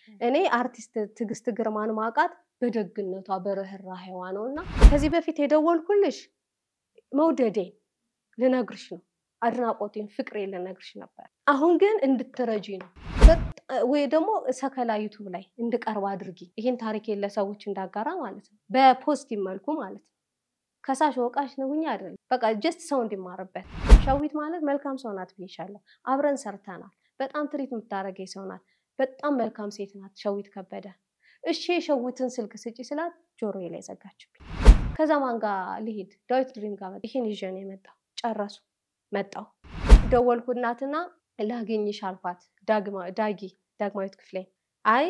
እኔ አርቲስት ትዕግስት ግርማን ማውቃት በደግነቷ በርህራሄዋ ነው እና ከዚህ በፊት የደወልኩልሽ መውደዴን ልነግርሽ ነው፣ አድናቆቴን ፍቅሬን ልነግርሽ ነበር። አሁን ግን እንድትረጂ ነው ወይ ደግሞ ሰከላ ዩቱብ ላይ እንድቀርብ አድርጊ። ይህን ታሪኬን ለሰዎች እንዳጋራ ማለት ነው፣ በፖዚቲቭ መልኩ ማለት ነው። ከሳሽ ወቃሽ ነውኛ አይደለም፣ በቃ ጀስት ሰው እንዲማርበት። ሸዊት ማለት መልካም ሰው ናት ብዬሻለሁ። አብረን ሰርተናል። በጣም ትሪት የምታደርገኝ ሰው ናት። በጣም መልካም ሴት ናት ሸዊት ከበደ። እሺ የሸዊትን ስልክ ስጪ ስላት ጆሮዬ ላይ ዘጋችብኝ። ከዛ ማን ጋር ልሄድ? ዳዊት ድሪም ጋር ይህን ይዤ ነው የመጣው። ጨረሱ መጣው ደወልኩ እናትና ላገኝሽ አልኳት። ዳጊ ዳግማዊት ክፍሌ አይ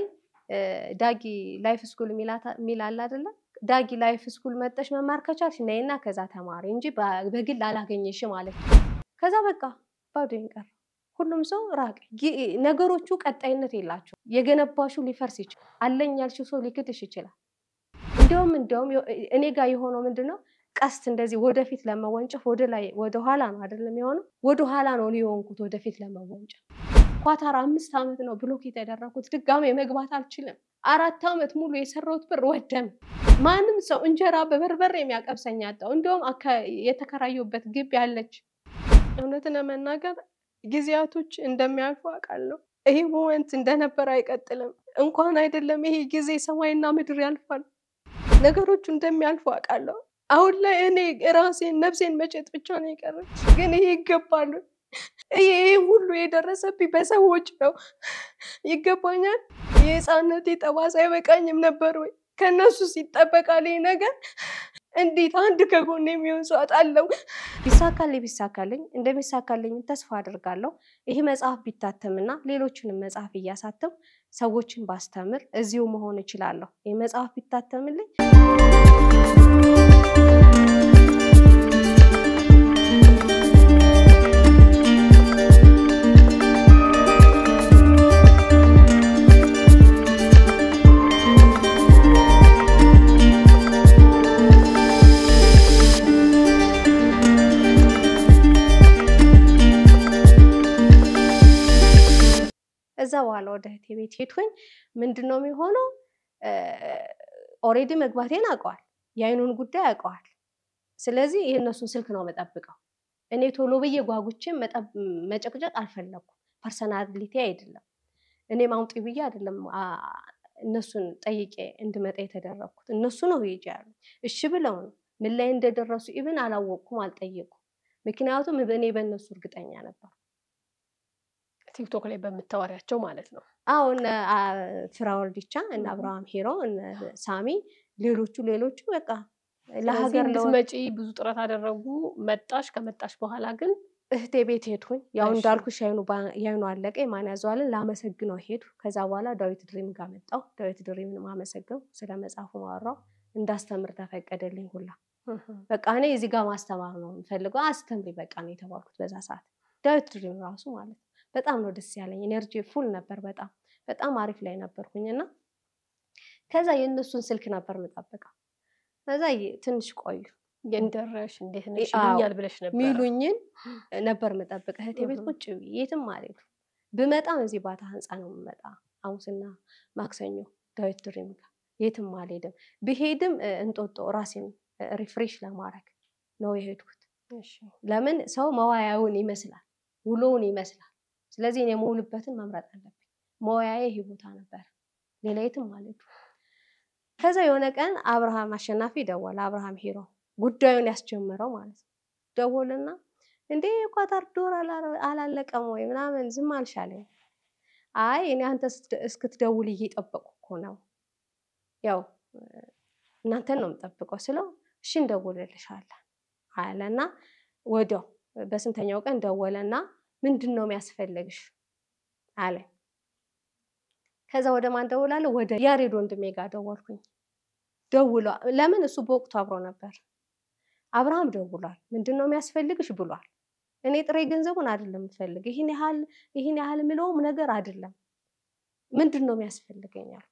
ዳጊ ላይፍ ስኩል የሚል አለ አይደለ? ዳጊ ላይፍ ስኩል መጠሽ መማር ከቻልሽ ነይና ከዛ ተማሪ እንጂ በግል አላገኘሽ ማለት ነው። ከዛ በቃ ባዶኝ ቀረ። ሁሉም ሰው ራቅ። ነገሮቹ ቀጣይነት የላቸው። የገነባሹ ሊፈርስ ይችላል። አለኝ ያልሽው ሰው ሊክድሽ ይችላል። እንዲያውም እንዲያውም እኔ ጋር የሆነው ምንድን ነው ቀስት እንደዚህ ወደፊት ለመወንጨፍ ወደ ላይ ወደ ኋላ ነው አይደለም የሆነው፣ ወደ ኋላ ነው ሊሆንኩት ወደፊት ለመወንጨፍ። ኳታር አምስት ዓመት ነው ብሎክ የተደረኩት። ድጋሜ መግባት አልችልም። አራት ዓመት ሙሉ የሰራሁት ብር ወደም። ማንም ሰው እንጀራ በበርበሬ የሚያቀብሰኝ አጣሁ። እንዲሁም የተከራየሁበት ግቢ ያለች እውነትን ለመናገር ጊዜያቶች እንደሚያልፉ አውቃለሁ። ይሄ ሞመንት እንደነበር አይቀጥልም። እንኳን አይደለም ይሄ ጊዜ ሰማይና ምድር ያልፋል። ነገሮቹ እንደሚያልፉ አውቃለሁ። አሁን ላይ እኔ ራሴን ነፍሴን መጨጥ ብቻ ነው የቀረች። ግን ይሄ ይገባሉ። ይሄ ሁሉ የደረሰብኝ በሰዎች ነው። ይገባኛል። የህፃነቴ ጠባሳ አይበቃኝም ነበር ወይ? ከእነሱ ሲጠበቃል ይህ ነገር እንዴት አንድ ከጎን የሚሆን ሰው አጣለው። ቢሳካልኝ ቢሳካልኝ እንደሚሳካልኝ ተስፋ አድርጋለሁ። ይህ መጽሐፍ ቢታተምና ሌሎችንም መጽሐፍ እያሳተም ሰዎችን ባስተምር እዚሁ መሆን እችላለሁ። ይህ መጽሐፍ ቢታተምልኝ እዛ በኋላ ወደ እህቴ ቤት ሄድኩኝ። ምንድን ነው የሚሆነው? ኦሬዲ መግባቴን አውቀዋል። የአይኑን ጉዳይ አውቀዋል። ስለዚህ የእነሱን ስልክ ነው መጠብቀው። እኔ ቶሎ ብዬ ጓጉቼ መጨቅጨቅ አልፈለኩም። ፐርሰናሊቲ አይደለም። እኔ ማውጪ ብዬ አይደለም እነሱን ጠይቄ እንድመጣ የተደረግኩት። እነሱ ነው ሄጄ ያሉ እሺ ብለው ነው። ምን ላይ እንደደረሱ ኢብን አላወቅኩም፣ አልጠየኩም። ምክንያቱም እኔ በእነሱ እርግጠኛ ነበር። ቲክቶክ ላይ በምታወሪያቸው ማለት ነው። አዎ እነ ፍራወልዲቻ እነ አብርሃም ሄሮ እነ ሳሚ ሌሎቹ ሌሎቹ በቃ ለሀገር ልትመጪ ብዙ ጥረት አደረጉ። መጣሽ። ከመጣሽ በኋላ ግን እህቴ ቤት ሄድኩኝ። ያው እንዳልኩሽ ያይኑ አለቀ። ማን ያዘዋልን ላመሰግነው ሄዱ። ከዛ በኋላ ዳዊት ድሪም ጋር መጣሁ። ዳዊት ድሪምን ማመሰግነው ስለ መጽሐፉ ማወራው እንዳስተምር ተፈቀደልኝ ሁላ በቃ እኔ እዚህ ጋር ማስተማር ነው የምፈልገው፣ አስተምሪ በቃ ነው የተባልኩት በዛ ሰዓት። ዳዊት ድሪም ራሱ ማለት ነው በጣም ነው ደስ ያለኝ። ኤነርጂ ፉል ነበር። በጣም በጣም አሪፍ ላይ ነበርኩኝ እና ከዛ የእነሱን ስልክ ነበር የምጠብቀው። ከዛ ትንሽ ቆዩ የንደረሽ እንዴት ነሽ ይሉኛል ብለሽ ነበር ሚሉኝን ነበር የምጠብቅ። እህቴ ቤት ቁጭ ብዬ የትም አልሄድኩም። ብመጣም እዚህ ባታ ህንፃ ነው የምመጣ። ሐሙስና ማክሰኞ ዳዊት ድሪም ጋር የትም አልሄድም። ብሄድም እንጦጦ ራሴን ሪፍሬሽ ለማድረግ ነው የሄድኩት። ለምን ሰው መዋያውን ይመስላል፣ ውሎውን ይመስላል። ስለዚህ እኔ የምውልበትን መምረጥ አለብኝ። መወያዬ ይሄ ቦታ ነበር፣ ሌላ የትም አልሄድኩም። ከዛ የሆነ ቀን አብርሃም አሸናፊ ደወለ። አብርሃም ሄሮ ጉዳዩን ያስጀምረው ማለት ነው። ደወልና እንዴ ኳታር ዶር አላለቀም ወይ ምናምን ዝም አልሻለኝ። አይ እኔ አንተ እስክትደውል እየጠበቁ እኮ ነው፣ ያው እናንተን ነው የምጠብቀው ስለው እሺ እንደውልልሻለን አለና ወዲያው በስንተኛው ቀን ደወለና ምንድን ነው የሚያስፈልግሽ አለ። ከዛ ወደ ማን ደውላለሁ? ወደ ያሬድ ወንድሜ ጋር ደወልኩኝ። ደውሏ ለምን እሱ በወቅቱ አብሮ ነበር። አብርሃም ደውሏል። ምንድን ነው የሚያስፈልግሽ ብሏል። እኔ ጥሬ ገንዘቡን አይደለም የምፈልግ ይህን ያህል ይህን ያህል የምለውም ነገር አይደለም። ምንድን ነው የሚያስፈልገኝ አልኩት።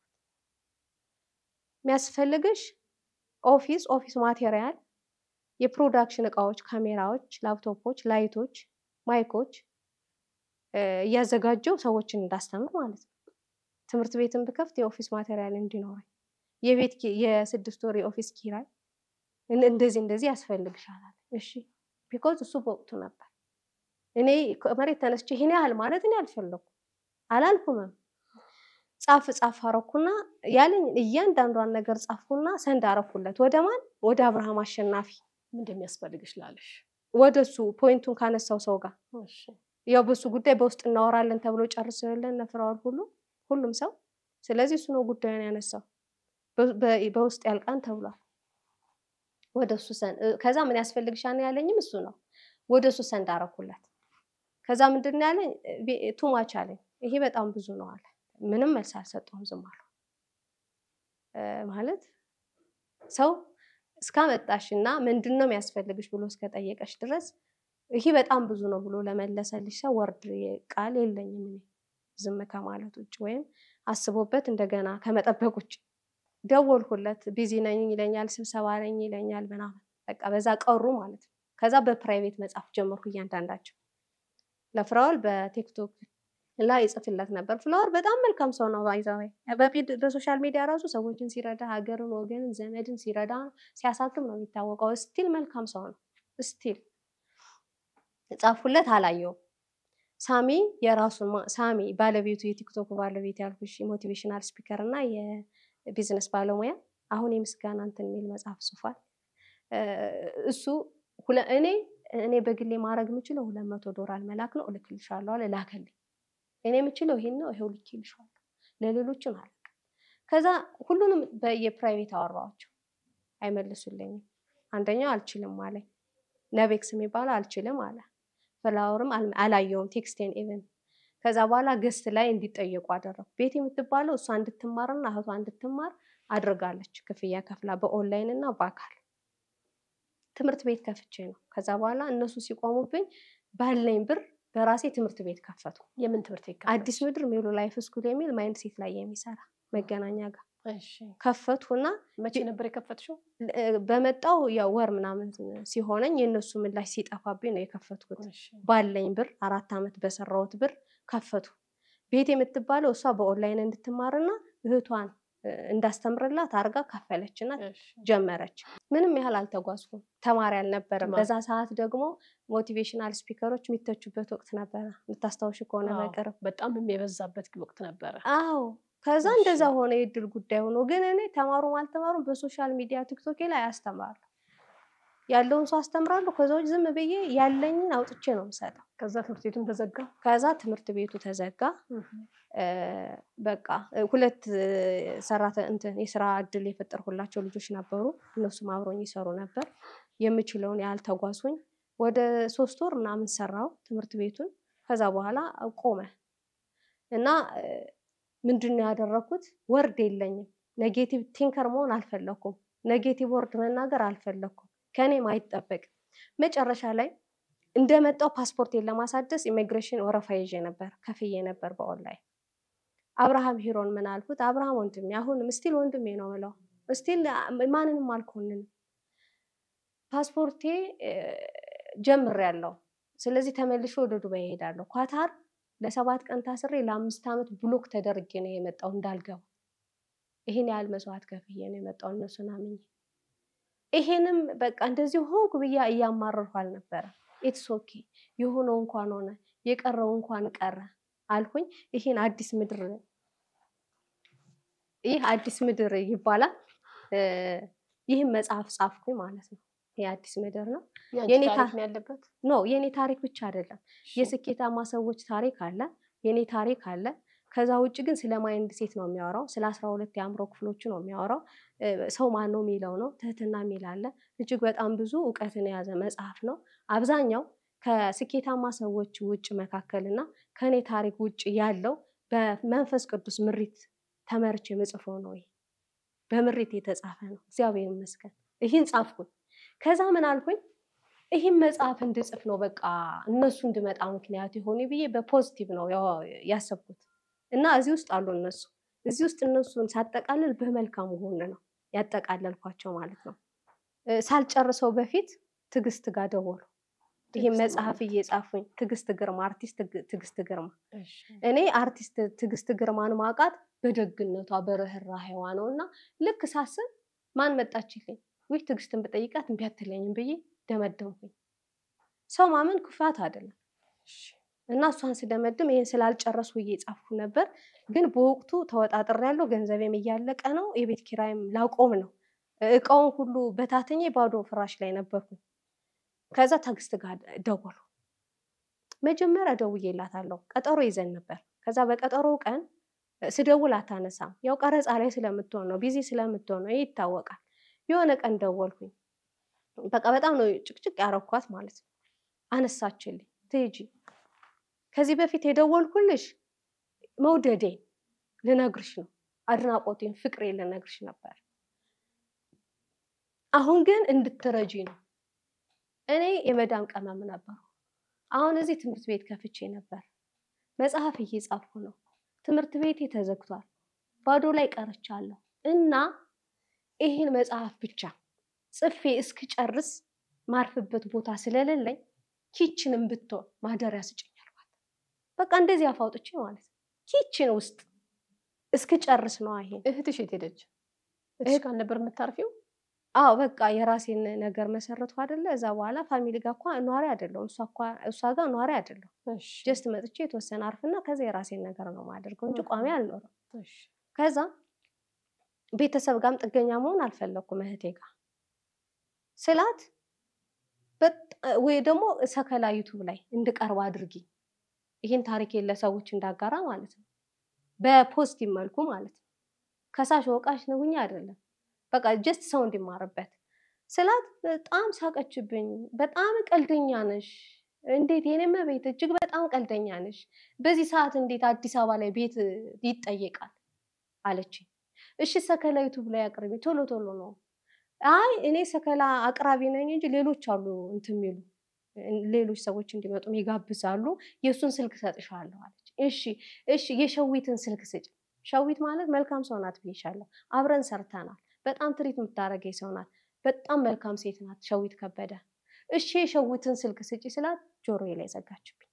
የሚያስፈልግሽ ኦፊስ ኦፊስ ማቴሪያል፣ የፕሮዳክሽን እቃዎች፣ ካሜራዎች፣ ላፕቶፖች፣ ላይቶች፣ ማይኮች እያዘጋጀው ሰዎችን እንዳስተምር ማለት ነው። ትምህርት ቤትን ብከፍት የኦፊስ ማቴሪያል እንዲኖረኝ የቤት ኪ- የስድስት ወር የኦፊስ ኪራይ እን- እንደዚህ እንደዚህ ያስፈልግሻል። እሺ ቢኮዝ እሱ በወቅቱ ነበር። እኔ ከመሬት ተነስቼ ይሄን ያህል ማለት እኔ አልፈለኩም አላልኩምም። ጻፍ ጻፍ አረኩና ያለኝ እያንዳንዷን ነገር ጻፍኩና ሰንድ አረኩለት። ወደ ማን? ወደ አብርሃም አሸናፊ፣ ምን እንደሚያስፈልግሽ ላለሽ ወደ እሱ ፖይንቱን ካነሳው ሰው ጋር እሺ ያው በሱ ጉዳይ በውስጥ እናወራለን ተብሎ ጨርሰውልን ነፍረዋል ሁሉ ሁሉም ሰው። ስለዚህ እሱ ነው ጉዳዩን ያነሳው። በ- በ- በውስጥ ያልቃን ተብሏል። ወደ እሱ ሰን እ- ከዛ ምን ያስፈልግሻል ነው ያለኝም እሱ ነው። ወደ እሱ ሰንድ አረኩለት። ከዛ ምንድን ነው ያለኝ ቱማች አለኝ። ይሄ በጣም ብዙ ነው አለ። ምንም መልስ አልሰጠሁም፣ ዝም አልኩ። እ፣ ማለት ሰው እስካመጣሽ እና ምንድን ነው የሚያስፈልግሽ ብሎ እስከጠየቀሽ ድረስ ይሄ በጣም ብዙ ነው ብሎ ለመለሰልሽ ሰው ወርድ ቃል የለኝም እኔ ዝም ከማለት ውጭ ወይም አስቦበት እንደገና ከመጠበቅ ውጭ። ደወልኩለት፣ ቢዚ ነኝ ይለኛል፣ ስብሰባ ነኝ ይለኛል ምናምን በቃ በዛ ቀሩ ማለት ነው። ከዛ በፕራይቬት መጻፍ ጀመርኩ እያንዳንዳቸው ለፍራውል በቲክቶክ ላይ ይጽፍለት ነበር። ፍላወር በጣም መልካም ሰው ነው። ባይዛዌ በሶሻል ሚዲያ ራሱ ሰዎችን ሲረዳ ሀገርን፣ ወገንን፣ ዘመድን ሲረዳ ሲያሳክም ነው የሚታወቀው። ስቲል መልካም ሰው ነው። ስቲል ጻፉለት፣ አላየውም። ሳሚ የራሱን ማ- ሳሚ ባለቤቱ የቲክቶክ ባለቤት ያልኩሽ ሞቲቬሽናል ስፒከር እና የቢዝነስ ባለሙያ አሁን የምስጋና እንትን የሚል መጽሐፍ ጽፏል። እ፣ እሱ ሁለ- እኔ እኔ በግሌ ማድረግ የምችለው ሁለት መቶ ዶላር መላክ ነው። እልክልሻለሁ አለ ላከልኝ። እኔ የምችለው ይሄን ነው፣ ይሄው ልኬልሻለሁ። ለሌሎችም አለ። ከዛ ሁሉንም በየፕራይቬት አወራኋቸው፣ አይመልሱልኝም። አንደኛው አልችልም አለኝ። ነቤክስ የሚባለው አልችልም አለ። ፍላወርም አል- አላየውም ቴክስቴን ኢቨን ከዛ በኋላ ገስት ላይ እንዲጠየቁ አደረኩ። ቤት የምትባለው እሷ እንድትማርና እህቷ እንድትማር አድርጋለች። ክፍያ ከፍላ በኦንላይን እና በአካል ትምህርት ቤት ከፍቼ ነው። ከዛ በኋላ እነሱ ሲቆሙብኝ ባለኝ ብር በራሴ ትምህርት ቤት ከፈቱ። የምን ትምህርት ቤት አዲስ ምድር ሜሎ ላይፍ ስኩል የሚል ማይንድ ሴት ላይ የሚሰራ መገናኛ ጋር እሺ ከፈትኩና መቼ ነበር የከፈትሽው? እ፣ በመጣው ያው ወር ምናምን ሲሆነኝ የእነሱ ምላሽ ሲጠፋብኝ ነው የከፈትኩት። እሺ ባለኝ ብር አራት ዓመት በሰራሁት ብር ከፈቱ። ቤት የምትባለው እሷ በኦንላይን እንድትማርና እህቷን እ፣ እንዳስተምርላት አርጋ ከፈለችና እሺ ጀመረች። ምንም ያህል አልተጓዝኩም። ተማሪ አልነበረም። ማ- በዛ ሰዓት ደግሞ ሞቲቬሽናል ስፒከሮች የሚተቹበት ወቅት ነበረ። የምታስታውሽ ከሆነ አዎ፣ በቅርብ በጣም የበዛበት ወቅት ነበረ። አዎ። ከዛ እሺ። እንደዛ ሆነ፣ የእድል ጉዳይ ሆኖ ግን እኔ ተማሩም አልተማሩም በሶሻል ሚዲያ ቲክቶኬ ላይ አስተምራለሁ። ያለውን ሰው አስተምራለሁ። ከዛ ውጭ ዝም ብዬ ያለኝን አውጥቼ ነው የምሰጠው። ከዛ ትምህርት ቤቱን ተዘጋ። ከዛ ትምህርት ቤቱ ተዘጋ። እ፣ በቃ እ፣ ሁለት እ፣ ሰራተ እንትን የስራ እድል የፈጠርኩላቸው ልጆች ነበሩ። እነሱም አብሮኝ ይሰሩ ነበር። የምችለውን ያህል ተጓዝኩኝ። ወደ ሶስት ወር ምናምን ሰራው ትምህርት ቤቱን። ከዛ በኋላ ቆመ እና እ፣ ምንድን ነው ያደረኩት? ወርድ የለኝም። ኔጌቲቭ ቲንከር መሆን አልፈለኩም። ኔጌቲቭ ወርድ መናገር አልፈለኩም። ከእኔም አይጠበቅም። መጨረሻ ላይ እንደመጣው ፓስፖርቴን ለማሳደስ ኢሚግሬሽን ወረፋ ይዤ ነበር፣ ከፍዬ ነበር በኦንላይን አብርሃም ሂሮን ምን አልኩት? አብርሃም ወንድሜ፣ አሁንም ስቲል ወንድሜ ነው ምለው፣ ስቲል ማንንም አልኮንንም። ፓስፖርቴ ጀምሬያለሁ። ስለዚህ ተመልሼ ወደ ዱባይ እሄዳለሁ። ኳታር ለሰባት ቀን ታስሬ ለአምስት ዓመት ብሎክ ተደርጌ ነው የመጣው እንዳልገባ። ይሄን ያህል መስዋዕት ከፍዬ ነው የመጣው እነሱን አምኜ። ይሄንም በቃ እንደዚህ ሆንኩ ብያ እያማረርኩ አልነበረ። ኢትስ ኦኬ የሆነው እንኳን ሆነ የቀረው እንኳን ቀረ አልኩኝ። ይሄን አዲስ ምድር ይህ አዲስ ምድር ይባላል። እ፣ ይህም መጽሐፍ ጻፍኩኝ ማለት ነው። ይህ አዲስ ምድር ነው። የአንቺ የኔ ታሪክ ታ- ነው ያለበት። ኖ የኔ ታሪክ ብቻ አይደለም። እሺ። የስኬታማ ሰዎች ታሪክ አለ፣ የኔ ታሪክ አለ። ከዛ ውጭ ግን ስለ ማይንድ ሴት ነው የሚያወራው። ስለ አስራ ሁለት የአእምሮ ክፍሎቹ ነው የሚያወራው። እ፣ ሰው ማን ነው የሚለው ነው። ትህትና የሚል አለ። እጅግ በጣም ብዙ እውቀትን የያዘ መጽሐፍ ነው። አብዛኛው ከስኬታማ ሰዎች ውጭ መካከል እና ከእኔ ታሪክ ውጭ ያለው በመንፈስ ቅዱስ ምሪት ተመርቼ የምጽፈው ነው። ይሄ በምሪት የተጻፈ ነው። እግዚአብሔር ይመስገን። ይህን ጻፍኩኝ። ከዛ ምን አልኩኝ? ይህን መጽሐፍ እንድጽፍ ነው በቃ እነሱ እንድመጣ ምክንያት የሆኑ ብዬ በፖዚቲቭ ነው ያው- ያሰብኩት እና እዚህ ውስጥ አሉ እነሱ እዚህ ውስጥ እነሱን ሳጠቃልል በመልካም ጎን ነው ያጠቃለልኳቸው ማለት ነው። እ፣ ሳልጨርሰው በፊት ትዕግስት ጋር ደወሉ። ይህን ትዕግስት መጽሐፍ ማለት? እየጻፉኝ ትዕግስት ግርማ አርቲስት ትግ- ትዕግስት ግርማ እሺ። እኔ አርቲስት ትዕግስት ግርማን ማውቃት በደግነቷ በርህራሄዋ ነው እና ልክ ሳስብ ማን መጣችልኝ? ውይ ትዕግስትን ብጠይቃት እምቢ አትለኝም ብዬ ደመደምኩኝ። ሰው ማመን ክፋት አይደለም እና እሷን ስደመድም ይህን ስላልጨረሱ ብዬ ጻፍኩ ነበር። ግን በወቅቱ ተወጣጥሬ ያለው ገንዘቤም እያለቀ ነው። የቤት ኪራይም ላቆም ነው። እቃውን ሁሉ በታተኜ ባዶ ፍራሽ ላይ ነበርኩኝ። ከዛ ትዕግስት ጋር ደወሉ። መጀመሪያ ደውዬላታለሁ። ቀጠሮ ይዘን ነበር። ከዛ በቀጠሮው ቀን ስደውል አታነሳም። ያው ቀረጻ ላይ ስለምትሆን ነው፣ ቢዚ ስለምትሆን ነው፣ ይህ ይታወቃል። የሆነ ቀን ደወልኩኝ። በቃ በጣም ነው ጭቅጭቅ ያረኳት ማለት ነው። አነሳችልኝ። ትሄጂ ከዚህ በፊት የደወልኩልሽ መውደዴን ልነግርሽ ነው፣ አድናቆቴን፣ ፍቅሬን ልነግርሽ ነበር። አሁን ግን እንድትረጂ ነው። እኔ የመዳም ቀመም ነበሩ። አሁን እዚህ ትምህርት ቤት ከፍቼ ነበር። መጽሐፍ እየጻፍኩ ነው። ትምህርት ቤቴ ተዘግቷል። ባዶ ላይ ቀርቻለሁ እና ይህን መጽሐፍ ብቻ ጽፌ እስክጨርስ ማርፍበት ቦታ ስለሌለኝ ኪችንም ብትሆን ማደሪያ ስጭኝ አልኳት። በቃ እንደዚህ አፋውጥቼ ማለት ነው። ኪችን ውስጥ እስክጨርስ ነው። ይሄን እህትሽ የት ሄደች? እህትሽ ጋር ነበር የምታርፊው? አዎ በቃ የራሴን ነገር መሰረቱ አይደለ። እዛ በኋላ ፋሚሊ ጋር እኳ ኗሪ አይደለሁም። እሷ ጋር ኗሪ አይደለሁም። ጀስት መጥቼ የተወሰነ አርፍና ከዛ የራሴን ነገር ነው ማደርገው እንጂ ቋሚ አልኖርም። ከዛ ቤተሰብ ጋርም ጥገኛ መሆን አልፈለኩም። እህቴ ጋር ስላት ወይ ደግሞ ሰከላ ዩቱብ ላይ እንድቀርብ አድርጊ፣ ይህን ታሪኬን ለሰዎች እንዳጋራ ማለት ነው። በፖዚቲቭ መልኩ ማለት ነው። ከሳሽ ወቃሽ ነውኛ አይደለም በቃ ጀስት ሰው እንዲማርበት ስላት በጣም ሳቀችብኝ። በጣም ቀልደኛ ነሽ፣ እንዴት የኔም ቤት እጅግ በጣም ቀልደኛ ነሽ። በዚህ ሰዓት እንዴት አዲስ አበባ ላይ ቤት ይጠየቃል አለችኝ። እሺ ሰከላ ዩቱብ ላይ አቅርቢ፣ ቶሎ ቶሎ ነው። አይ እኔ ሰከላ አቅራቢ ነኝ እንጂ ሌሎች አሉ እንትን የሚሉ ሌሎች ሰዎች እንዲመጡ ይጋብዛሉ። የእሱን ስልክ ሰጥሻለሁ አለች። እሺ እሺ የሸዊትን ስልክ ስጭ። ሸዊት ማለት መልካም ሰው ናት ብዬሻለሁ። አብረን ሰርተናል። በጣም ትሪት የምታደርገኝ ሰው ናት። በጣም መልካም ሴት ናት ሸዊት ከበደ። እሺ የሸዊትን ስልክ ስጪ ስላት ጆሮዬ ላይ ዘጋችብኝ።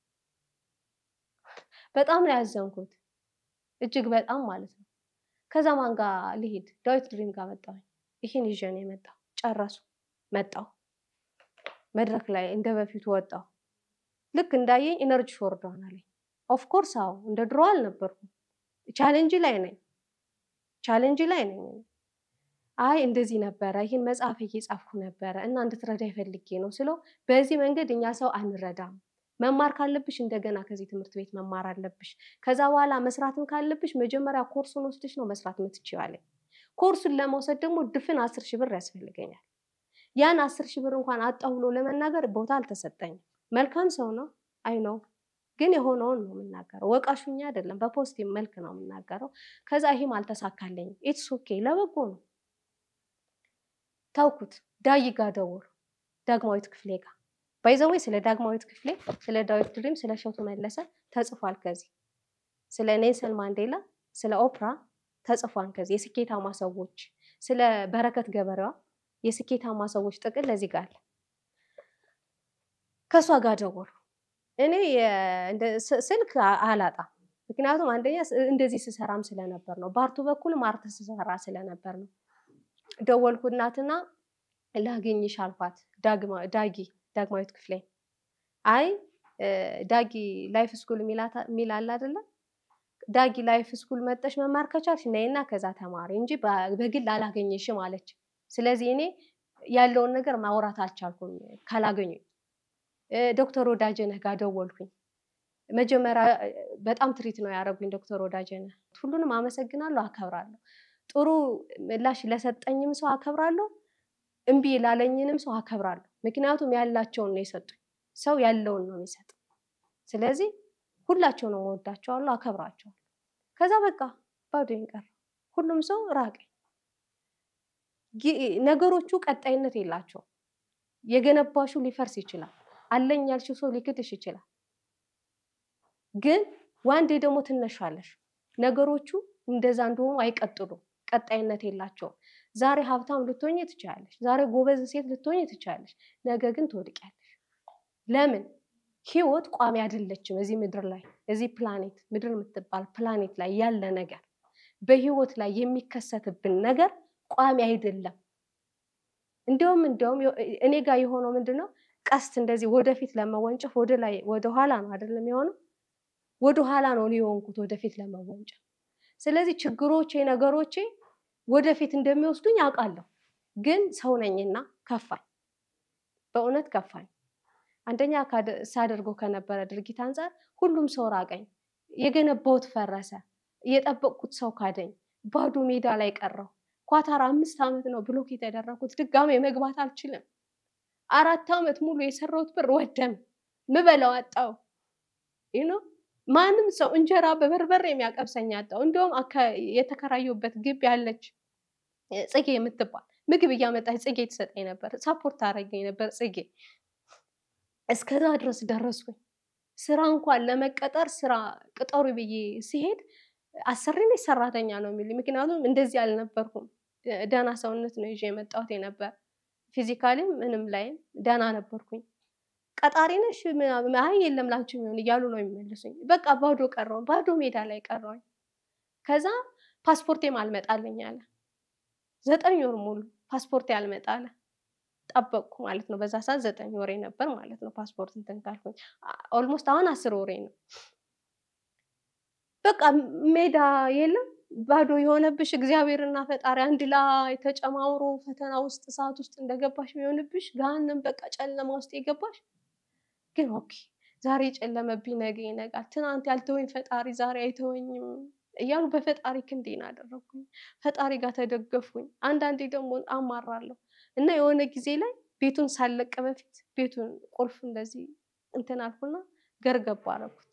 በጣም ነው ያዘንኩት፣ እጅግ በጣም ማለት ነው። ከዛ ማን ጋር ልሄድ? ዳዊት ድሪም ጋር መጣሁኝ። ይህን ይዤ ነው የመጣሁ። ጨረሱ። መጣሁ መድረክ ላይ እንደ በፊቱ ወጣሁ። ልክ እንዳየኝ ኢነርጂ ወርዷን አለኝ። ኦፍኮርስ አዎ፣ እንደ ድሮ አልነበርኩም። ቻሌንጅ ላይ ነኝ፣ ቻሌንጅ ላይ ነኝ። አይ እንደዚህ ነበረ፣ ይህን መጽሐፍ እየጻፍኩ ነበረ እና እንድትረዳ ይፈልጌ ነው ስለው፣ በዚህ መንገድ እኛ ሰው አንረዳም። መማር ካለብሽ እንደገና ከዚህ ትምህርት ቤት መማር አለብሽ። ከዛ በኋላ መስራትም ካለብሽ መጀመሪያ ኮርሱን ወስደሽ ነው መስራት የምትችይው አለኝ። ኮርሱን ለመውሰድ ደግሞ ድፍን አስር ሺህ ብር ያስፈልገኛል። ያን አስር ሺህ ብር እንኳን አጣሁ ብሎ ለመናገር ቦታ አልተሰጠኝም። መልካም ሰው ነው አይ ነው ግን የሆነውን ነው የምናገረው። ወቃሹኛ አይደለም፣ በፖዚቲቭ መልክ ነው የምናገረው። ከዛ ይሄም አልተሳካለኝም። ኢትስ ኦኬ ለበጎ ነው ታውኩት። ዳይ ጋ ደወሉ፣ ዳግማዊት ክፍሌ ጋር ባይዘወይ ስለ ዳግማዊት ክፍሌ፣ ስለ ዳዊት ድሪም፣ ስለ እሸቱ መለሰ ተጽፏል። ከዚህ ስለ ኔልሰን ማንዴላ፣ ስለ ኦፕራ ተጽፏል። ከዚህ የስኬታማ ሰዎች፣ ስለ በረከት ገበሬዋ የስኬታማ ሰዎች ጥቅል ለዚህ ጋር አለ። ከእሷ ጋር ደወሉ። እኔ ስልክ አላጣም፣ ምክንያቱም አንደኛ እንደዚህ ስሰራም ስለነበር ነው። በአርቱ በኩልም አርት ስሰራ ስለነበር ነው። ደወልኩ እናትና ላገኝሽ አልኳት። ዳጊ ዳግማዊት ክፍሌ አይ ዳጊ ላይፍ ስኩል የሚል አለ አይደለም። ዳጊ ላይፍ ስኩል መጠሽ መማር ከቻልሽ ነይና ከዛ ተማሪ እንጂ በግል አላገኝሽም አለች። ስለዚህ እኔ ያለውን ነገር ማውራት አልቻልኩም ካላገኙኝ። ዶክተር ወዳጀነህ ጋር ደወልኩኝ። መጀመሪያ በጣም ትሪት ነው ያደረጉኝ ዶክተር ወዳጀነህ። ሁሉንም አመሰግናለሁ፣ አከብራለሁ። ጥሩ ምላሽ ለሰጠኝም ሰው አከብራለሁ፣ እምቢ ላለኝንም ሰው አከብራለሁ። ምክንያቱም ያላቸውን ነው የሰጡኝ። ሰው ያለውን ነው የሚሰጥ። ስለዚህ ሁላቸውንም እወዳቸዋለሁ፣ አከብራቸዋለሁ። ከዛ በቃ ባዶኝ ቀረ። ሁሉም ሰው ራቀኝ። ነገሮቹ ቀጣይነት የላቸውም። የገነባሹ ሊፈርስ ይችላል። አለኝ ያልሽው ሰው ሊክድሽ ይችላል። ግን ዋንዴ ደግሞ ትነሻለሽ። ነገሮቹ እንደዛ እንደሆኑ አይቀጥሉም። ቀጣይነት የላቸውም። ዛሬ ሀብታም ልትሆኝ ትችላለሽ። ዛሬ ጎበዝ ሴት ልትሆኝ ትችላለሽ። ነገ ግን ትወድቂያለሽ። ለምን? ህይወት ቋሚ አይደለችም። እዚህ ምድር ላይ እዚህ ፕላኔት ምድር የምትባል ፕላኔት ላይ ያለ ነገር በህይወት ላይ የሚከሰትብን ነገር ቋሚ አይደለም። እንዲሁም እንዲሁም እኔ ጋር የሆነው ምንድን ነው? ቀስት እንደዚህ ወደፊት ለመወንጨፍ ወደ ላይ ወደ ኋላ ነው አይደለም የሆነው፣ ወደ ኋላ ነው እኔ የሆንኩት ወደፊት ለመወንጨፍ። ስለዚህ ችግሮቼ ነገሮቼ ወደፊት እንደሚወስዱኝ አውቃለሁ። ግን ሰው ነኝና ከፋኝ፣ በእውነት ከፋኝ። አንደኛ ሳደርገው ከነበረ ድርጊት አንጻር ሁሉም ሰው ራቀኝ፣ የገነባሁት ፈረሰ፣ የጠበቅኩት ሰው ካደኝ፣ ባዶ ሜዳ ላይ ቀረው። ኳታር አምስት ዓመት ነው ብሎክ የተደረኩት። ድጋሜ መግባት አልችልም። አራት ዓመት ሙሉ የሰራሁት ብር ወደም፣ ምበላው አጣው። ይኖ ማንም ሰው እንጀራ በበርበሬ የሚያቀብሰኝ አጣው። እንዲሁም የተከራየሁበት ግቢ ያለች ጽጌ የምትባል ምግብ እያመጣች ጽጌ ትሰጠኝ ነበር፣ ሳፖርት ታደርገኝ ነበር ጽጌ። እስከዛ ድረስ ደረስኩኝ። ስራ እንኳን ለመቀጠር ስራ ቅጠሩ ብዬ ሲሄድ አሰሪ ነኝ ሰራተኛ ነው የሚሉኝ። ምክንያቱም እንደዚህ አልነበርኩም። ደህና ሰውነት ነው ይዤ የመጣሁት የነበር ፊዚካሊም ምንም ላይም ደህና ነበርኩኝ። ቀጣሪ ነሽ አይ የለም ላንቺ የሚሆን እያሉ ነው የሚመልሱኝ። በቃ ባዶ ቀረውን ባዶ ሜዳ ላይ ቀረውኝ። ከዛ ፓስፖርቴም አልመጣልኝ አለ። ዘጠኝ ወር ሙሉ ፓስፖርቴ አልመጣለ ጠበቅኩ ማለት ነው። በዛ ሰዓት ዘጠኝ ወሬ ነበር ማለት ነው ፓስፖርት እንትን ካልኩኝ። ኦልሞስት አሁን አስር ወሬ ነው። በቃ ሜዳ የለም ባዶ የሆነብሽ እግዚአብሔርና ፈጣሪ አንድ ላይ ተጨማምሮ ፈተና ውስጥ እሳት ውስጥ እንደገባሽ የሚሆንብሽ ገሃነም በቃ ጨለማ ውስጥ የገባሽ ግን ኦኬ ዛሬ የጨለመብኝ ነገ ይነጋል። ትናንት ያልተወኝ ፈጣሪ ዛሬ አይተወኝም እያሉ በፈጣሪ ክንዴን አደረግኩኝ። ፈጣሪ ጋር ተደገፍኩኝ። አንዳንዴ ደግሞ አማራለሁ እና የሆነ ጊዜ ላይ ቤቱን ሳለቅ በፊት ቤቱን ቁልፍ እንደዚህ እንትን አልኩና ገርገባ አደረኩት።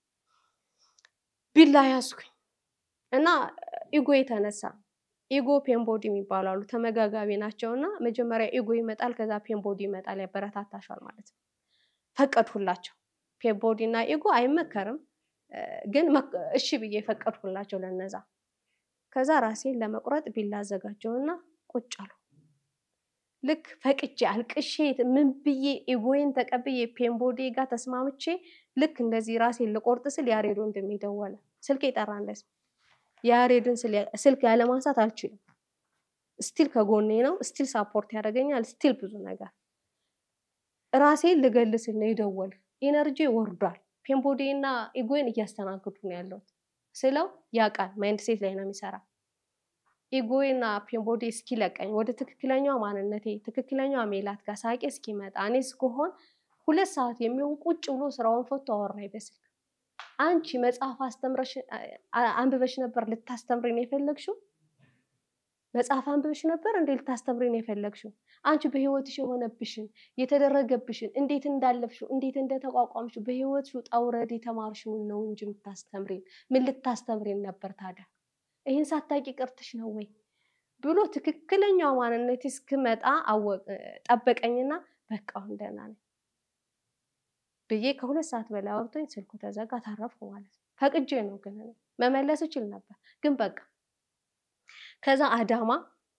ቢላ ያዝኩኝ እና ኢጎ የተነሳ ኢጎ ፔንቦዲ የሚባሉ አሉ ተመጋጋቢ ናቸው። እና መጀመሪያ ኢጎ ይመጣል፣ ከዛ ፔንቦዲ ይመጣል፣ ያበረታታሻል ማለት ነው። ፈቀድሁላቸው። ፔንቦዲ እና ኢጎ አይመከርም፣ ግን እሺ ብዬ ፈቀድሁላቸው ለነዛ። ከዛ ራሴን ለመቁረጥ ቢላ አዘጋጀውና ቁጭ አሉ። ልክ ፈቅጄ አልቅሼ ምን ብዬ ኢጎዬን ተቀብዬ ፔንቦዲ ጋር ተስማምቼ ልክ እንደዚህ ራሴን ልቆርጥ ስል ያሬዶ እንደሚደወለ ስልክ የጠራ እንደዚህ የያሬድን ስልክ ያለማንሳት አልችልም። ስቲል ከጎኔ ነው፣ ስቲል ሳፖርት ያደርገኛል፣ ስቲል ብዙ ነገር ራሴን ልገልስል ነው የደወል ኢነርጂ ወርዷል። ፔንቦዴ እና ኢጎን እያስተናግዱ ነው ያለሁት ስለው ያውቃል። ማይንድ ሴት ላይ ነው የሚሰራ። ኢጎና ፔንቦዴ እስኪለቀኝ ወደ ትክክለኛዋ ማንነቴ ትክክለኛዋ ሜላት ጋር ሳቄ እስኪመጣ እኔ እስከሆን ሁለት ሰዓት የሚሆን ቁጭ ብሎ ስራውን ፈቶ አወራኝ በስልክ አንቺ መጽሐፍ አስተምረሽ አንብበሽ ነበር ልታስተምሪ ነው የፈለግሽው? መጽሐፍ አንብበሽ ነበር እንዴ ልታስተምሪ ነው የፈለግሽው? አንቺ በህይወትሽ የሆነብሽን የተደረገብሽን እንዴት እንዳለፍሽው እንዴት እንደተቋቋምሽው በህይወትሽ ውጣ ውረድ የተማርሽውን ነው እንጂ የምታስተምሪን ምን ልታስተምሪን ነበር ታዲያ? ይህን ሳታቂ ቀርተሽ ነው ወይ ብሎ ትክክለኛው ማንነት እስክመጣ ጠበቀኝና በቃ አሁን ደህና ነኝ ብዬ ከሁለት ሰዓት በላይ አውርቶኝ ስልኩ ተዘጋ። ታረፍኩ ማለት ነው። ፈቅጄ ነው ግን መመለስ እችል ነበር ግን በቃ ከዛ አዳማ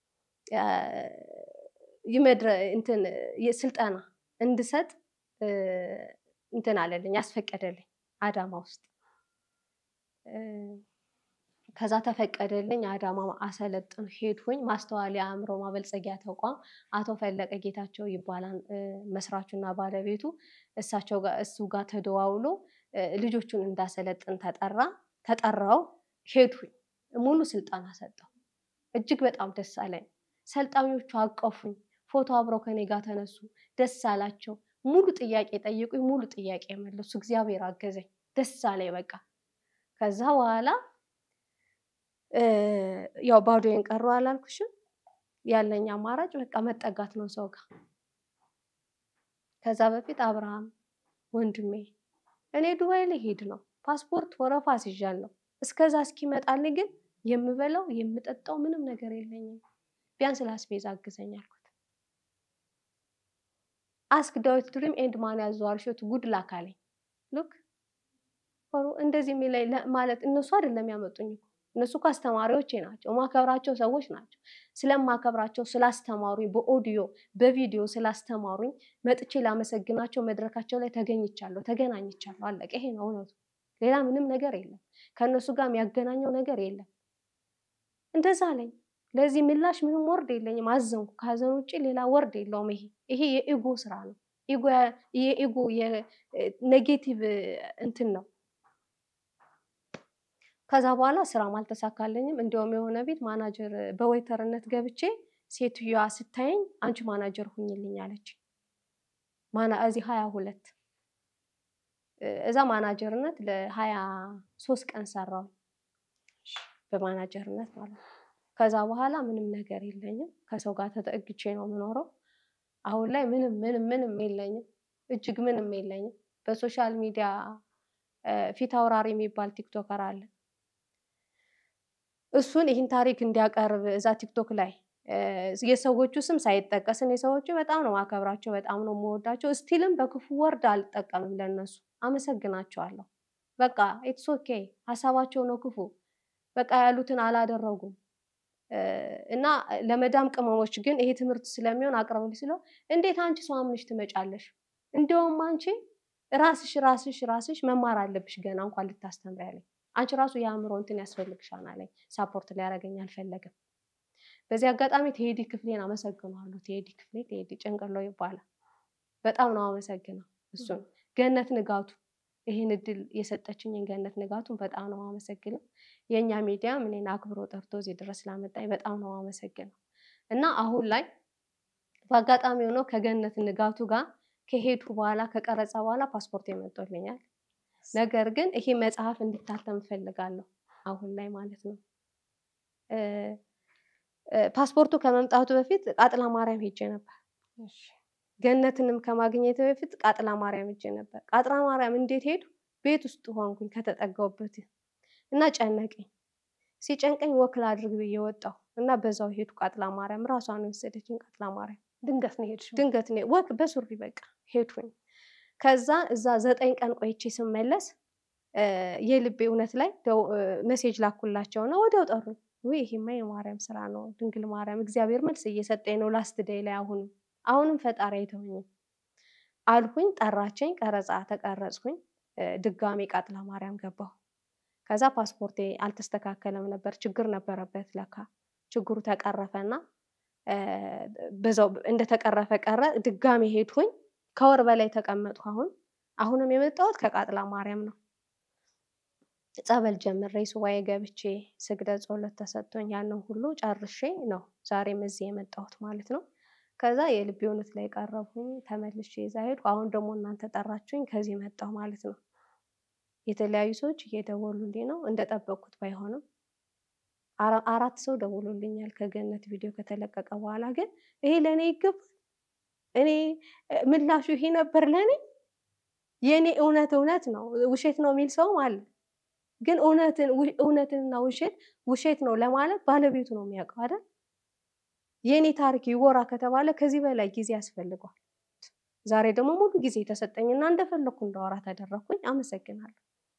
ይመድረ እንትን ስልጠና እንድሰጥ እንትን አለልኝ ያስፈቀደልኝ አዳማ ውስጥ ከዛ ተፈቀደልኝ። አዳማ አሰለጥን ሄድኩኝ። ማስተዋል የአእምሮ ማበልጸጊያ ተቋም አቶ ፈለቀ ጌታቸው ይባላል መስራቹና ባለቤቱ። እሳቸው ጋር እሱ ጋር ተደዋውሎ ልጆቹን እንዳሰለጥን ተጠራ ተጠራው። ሄድኩኝ። ሙሉ ስልጠና ሰጠው። እጅግ በጣም ደስ አለኝ። ሰልጣኞቹ አቀፉኝ። ፎቶ አብረው ከኔ ጋር ተነሱ። ደስ አላቸው። ሙሉ ጥያቄ ጠየቁኝ። ሙሉ ጥያቄ መለሱ። እግዚአብሔር አገዘኝ። ደስ አለኝ በቃ ከዛ በኋላ ያው ባዶዬን ቀረሁ አላልኩሽም? ያለኝ አማራጭ በቃ መጠጋት ነው ሰው ጋር። ከዛ በፊት አብርሃም ወንድሜ እኔ ዱባይ ልሄድ ነው፣ ፓስፖርት ወረፋ አስይዣለሁ። እስከዛ እስኪመጣልኝ ግን የምበላው የምጠጣው ምንም ነገር የለኝም፣ ቢያንስ ለአስቤዛ አግዘኝ አልኩት። አስክ ዳዊት ድሪም ኤንድ ማን ያዘዋል ሾት ጉድ ላክ አለኝ። ሉክ እንደዚህ የሚለኝ ማለት እነሱ አይደለም ያመጡኝ እኮ እነሱ እኮ አስተማሪዎቼ ናቸው፣ ማከብራቸው ሰዎች ናቸው። ስለማከብራቸው ስላስተማሩኝ፣ በኦዲዮ በቪዲዮ ስላስተማሩኝ መጥቼ ላመሰግናቸው መድረካቸው ላይ ተገኝቻለሁ፣ ተገናኝቻለሁ። አለቀ። ይሄ ነው እውነቱ። ሌላ ምንም ነገር የለም። ከእነሱ ጋር የሚያገናኘው ነገር የለም። እንደዛ አለኝ። ለዚህ ምላሽ ምንም ወርድ የለኝም። አዘንኩ። ከሀዘን ውጭ ሌላ ወርድ የለውም። ይሄ ይሄ የኢጎ ስራ ነው። የኢጎ የኔጌቲቭ እንትን ነው። ከዛ በኋላ ስራም አልተሳካለኝም። እንዲያውም የሆነ ቤት ማናጀር በወይተርነት ገብቼ ሴትዮዋ ስታየኝ አንቺ ማናጀር ሁኝልኝ አለች። ማና እዚህ ሀያ ሁለት እዛ ማናጀርነት ለሀያ ሶስት ቀን ሰራው በማናጀርነት ማለት ነው። ከዛ በኋላ ምንም ነገር የለኝም። ከሰው ጋር ተጠግቼ ነው የምኖረው። አሁን ላይ ምንም ምንም ምንም የለኝም። እጅግ ምንም የለኝም። በሶሻል ሚዲያ ፊት አውራሪ የሚባል ቲክቶከር አለ። እሱን ይህን ታሪክ እንዲያቀርብ እዛ ቲክቶክ ላይ የሰዎቹ ስም ሳይጠቀስ እኔ ሰዎቹ በጣም ነው ማከብራቸው፣ በጣም ነው የምወዳቸው። ስቲልም በክፉ ወርድ አልጠቀምም ለነሱ አመሰግናቸዋለሁ። በቃ ኢትስ ኦኬ ሀሳባቸው ነው ክፉ በቃ ያሉትን አላደረጉም። እና ለመዳም ቅመሞች ግን ይሄ ትምህርት ስለሚሆን አቅርብልኝ ስለው እንዴት አንቺ ሰው አምነሽ ትመጫለሽ? እንዲያውም አንቺ ራስሽ ራስሽ ራስሽ መማር አለብሽ ገና እንኳን ልታስተምሪ ያለኝ አንቺ ራሱ የአእምሮ እንትን ያስፈልግሻል አለኝ። ሳፖርት ሊያደርገኝ አልፈለግም። በዚህ አጋጣሚ ቴዲ ክፍሌን አመሰግነዋለሁ። ቴዲ ክፍሌ ቴዲ ጭንቅሎ ይባላል። በጣም ነው አመሰግነው እሱን ገነት ንጋቱ ይህን እድል የሰጠችኝን ገነት ንጋቱን በጣም ነው አመሰግነው። የእኛ ሚዲያም እኔን አክብሮ ጠርቶ እዚህ ድረስ ስላመጣኝ በጣም ነው አመሰግነው እና አሁን ላይ በአጋጣሚ ሆኖ ከገነት ንጋቱ ጋር ከሄድኩ በኋላ ከቀረጸ በኋላ ፓስፖርት የመጦልኛል። ነገር ግን ይሄ መጽሐፍ እንዲታተም እፈልጋለሁ አሁን ላይ ማለት ነው። ፓስፖርቱ ከመምጣቱ በፊት ቃጥላ ማርያም ሄጄ ነበር። ገነትንም ከማግኘት በፊት ቃጥላ ማርያም ሄጄ ነበር። ቃጥላ ማርያም እንዴት ሄዱ? ቤት ውስጥ ሆንኩኝ ከተጠጋሁበት እና ጨነቀኝ። ሲጨንቀኝ ወክል አድርግ ብዬ ወጣሁ እና በዛው ሄዱ ቃጥላ ማርያም። ራሷን የወሰደችኝ ቃጥላ ማርያም ድንገት ነው ሄድሽው? ድንገት ነው ወክ በሱሪ በቃ ሄድኩኝ። ከዛ እዛ ዘጠኝ ቀን ቆይቼ ስመለስ የልቤ እውነት ላይ መሴጅ ላኩላቸው እና ወዲያው ጠሩኝ። ውይ ይሄማ የማርያም ስራ ነው፣ ድንግል ማርያም እግዚአብሔር መልስ እየሰጠኝ ነው ላስት ደይ ላይ አሁንም አሁንም ፈጣሪ አይተውኝም አልኩኝ። ጠራቸኝ፣ ቀረጻ ተቀረጽኩኝ። ድጋሜ ቃጥላ ማርያም ገባሁ። ከዛ ፓስፖርቴ አልተስተካከለም ነበር፣ ችግር ነበረበት ለካ። ችግሩ ተቀረፈና በዛው እንደተቀረፈ ቀረ። ድጋሜ ሄድኩኝ። ከወር በላይ ተቀመጥኩ። አሁን አሁንም የመጣሁት ከቃጥላ ማርያም ነው። ጸበል ጀምሬ ሱባኤ ገብቼ ስግደት ጸሎት ተሰጥቶኝ ያንን ሁሉ ጨርሼ ነው ዛሬም እዚህ የመጣሁት ማለት ነው። ከዛ የልቤ እውነት ላይ ቀረብኩኝ። ተመልሼ እዛ ሄድኩ። አሁን ደግሞ እናንተ ጠራችሁኝ፣ ከዚህ መጣሁ ማለት ነው። የተለያዩ ሰዎች እየደወሉልኝ ነው፣ እንደጠበቅኩት ባይሆንም አራት ሰው ደውሎልኛል ከገነት ቪዲዮ ከተለቀቀ በኋላ። ግን ይሄ ለእኔ ይገባል፣ እኔ ምላሹ ይሄ ነበር ለእኔ። የእኔ እውነት እውነት ነው፣ ውሸት ነው የሚል ሰውም አለ። ግን እውነትንና ውሸት ውሸት ነው ለማለት ባለቤቱ ነው የሚያውቀው አይደል? የእኔ ታሪክ ይወራ ከተባለ ከዚህ በላይ ጊዜ ያስፈልገዋል። ዛሬ ደግሞ ሙሉ ጊዜ የተሰጠኝና እንደፈለግኩ እንዳወራ ተደረግኩኝ። አመሰግናለሁ።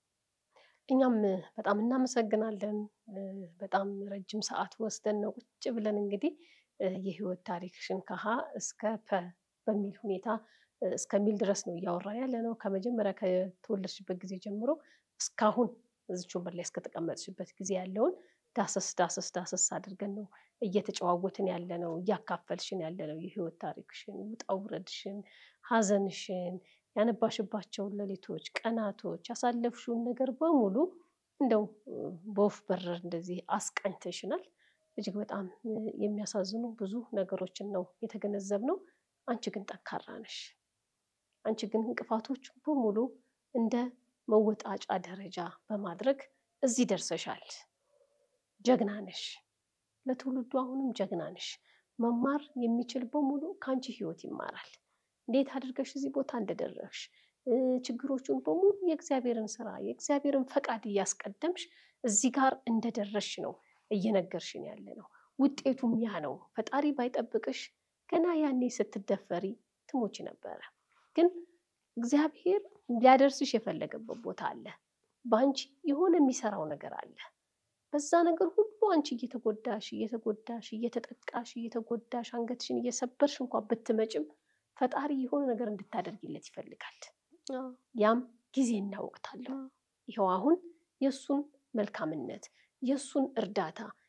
እኛም በጣም እናመሰግናለን። በጣም ረጅም ሰዓት ወስደን ነው ቁጭ ብለን እንግዲህ የህይወት ታሪክሽን ከሀ እስከ ፐ በሚል ሁኔታ እስከሚል ድረስ ነው እያወራን ያለ ነው። ከመጀመሪያ ከተወለድሽበት ጊዜ ጀምሮ እስካሁን እዚች ወንበር ላይ እስከተቀመጥሽበት ጊዜ ያለውን ዳሰስ ዳሰስ ዳሰስ አድርገን ነው እየተጨዋወትን ያለ ነው፣ እያካፈልሽን ያለ ነው። የህይወት ታሪክሽን፣ ውጣ ውረድሽን፣ ሀዘንሽን፣ ያነባሽባቸውን ሌሊቶች፣ ቀናቶች፣ ያሳለፍሽውን ነገር በሙሉ እንደው በወፍ በረር እንደዚህ አስቃኝተሽናል። እጅግ በጣም የሚያሳዝኑ ብዙ ነገሮችን ነው የተገነዘብነው። አንቺ ግን ጠንካራ ነሽ። አንቺ ግን እንቅፋቶች በሙሉ እንደ መወጣጫ ደረጃ በማድረግ እዚህ ደርሰሻል። ጀግና ነሽ። ለትውልዱ አሁንም ጀግና ነሽ። መማር የሚችል በሙሉ ከአንቺ ህይወት ይማራል። እንዴት አድርገሽ እዚህ ቦታ እንደደረስሽ ችግሮቹን በሙሉ የእግዚአብሔርን ስራ የእግዚአብሔርን ፈቃድ እያስቀደምሽ እዚህ ጋር እንደደረስሽ ነው እየነገርሽን ያለ ነው። ውጤቱም ያ ነው። ፈጣሪ ባይጠብቅሽ ገና ያኔ ስትደፈሪ ትሞች ነበረ። ግን እግዚአብሔር ሊያደርስሽ የፈለገበት ቦታ አለ። በአንቺ የሆነ የሚሰራው ነገር አለ። በዛ ነገር ሁሉ አንቺ እየተጎዳሽ እየተጎዳሽ እየተጠቃሽ እየተጎዳሽ አንገትሽን እየሰበርሽ እንኳን ብትመጭም ፈጣሪ የሆነ ነገር እንድታደርጊለት ይፈልጋል። ያም ጊዜና ወቅት አለው። ይኸው አሁን የእሱን መልካምነት የእሱን እርዳታ